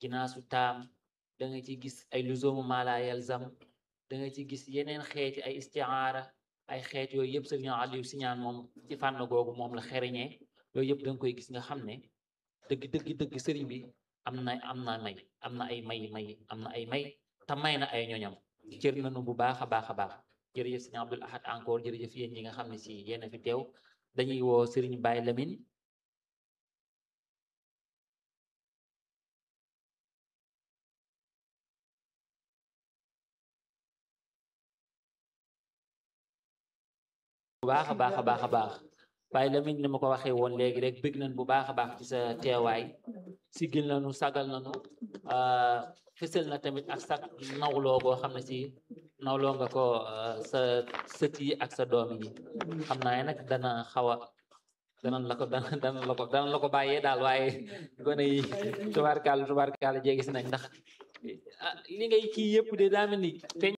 ginaasu taam da nga ci gis ay luzoomu maala yalzam da nga ci gis yeneen xeeti ay istiaara ay xeet yooyu yëpp sëriñ Aliou Siñaan moom ci fànn googu moom la xereñee yooyu yëpp da nga koy gis nga xam ne dëgg dëgg dëgg sëriñ bi am na am na may am na ay may may am na ay may te may na ay ñoñam cër nañu bu baax a baax a baax jërëjëf sëriñ Abdul Ahad encore jërëjëf yéen ñi nga xam ne si yéen a fi teew dañuy woo sëriñ Baye Lamine bu baax a baax a baax a baax Baye Lamine ni ma ko waxee woon léegi rek bëgg nañ bu baax a baax ci sa teewaay sigil nañu sagal nañu fësal na tamit ak sa nawloo boo xam ne si nawloo nga ko sa sët yi ak sa doom yi xam naa ne nag dana xaw a danañ la ko dana dana la ko dana la ko bàyyee daal waaye gone yi tubaarkaala tubaarkaala jéegi si nañ ndax li ngay kii yëpp de daa mel ni feeñ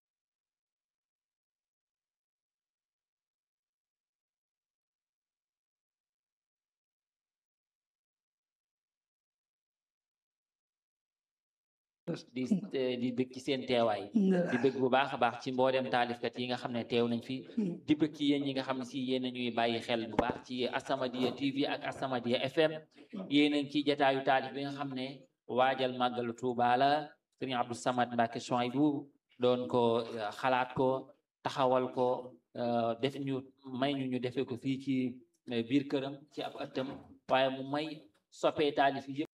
di di bëgg ci seen teewaay di bëgg bu baax a baax ci mboolem taalifkat yi nga xam ne teew nañ fi di bëgg ci yéen ñi nga xam ne si yéen a ñuy bàyyi xel bu baax ci As-Samadiyya TV ak As-Samadiyya FM yéen a ngi ci jataayu taalif bi nga xam ne waajal màggalu Tuuba la Sëriñ Abdou Samad Mbacke Souhaïbou doon ko xalaat ko taxawal ko def ñu may ñu ñu defee ko fii ci biir këram ci ab ëttam waaye mu may soppee taalif yi